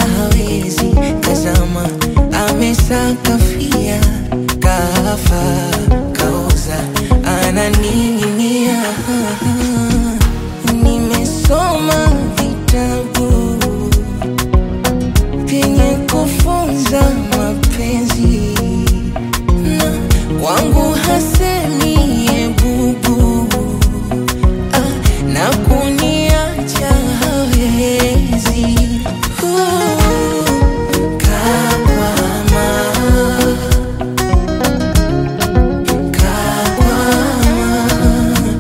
wala hawezi kazama, amesakafia kafa kaoza, ananing'inia. Nimesoma vitabu vyenye kufunza mapenzi na kwangu hasemi ebubu ah, na kuniacha hawezi Uh, kakwama, kakwama,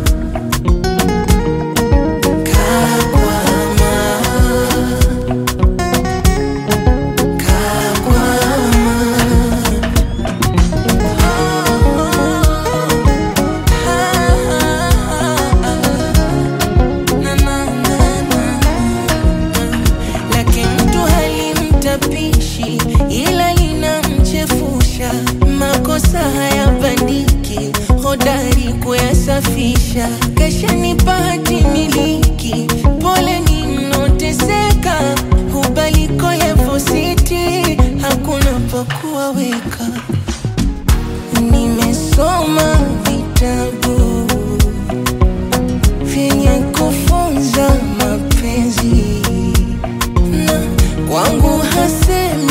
lake mtu halimtapishi ila linamchefusha. Makosa hayabandiki, hodari kuyasafisha. Kashanipa hati miliki, pole ni mnoteseka, hubaliko levo siti, hakuna pa kuwaweka. Nimesoma vitabu vyenye kufunza mapenzi na kwangu hasemi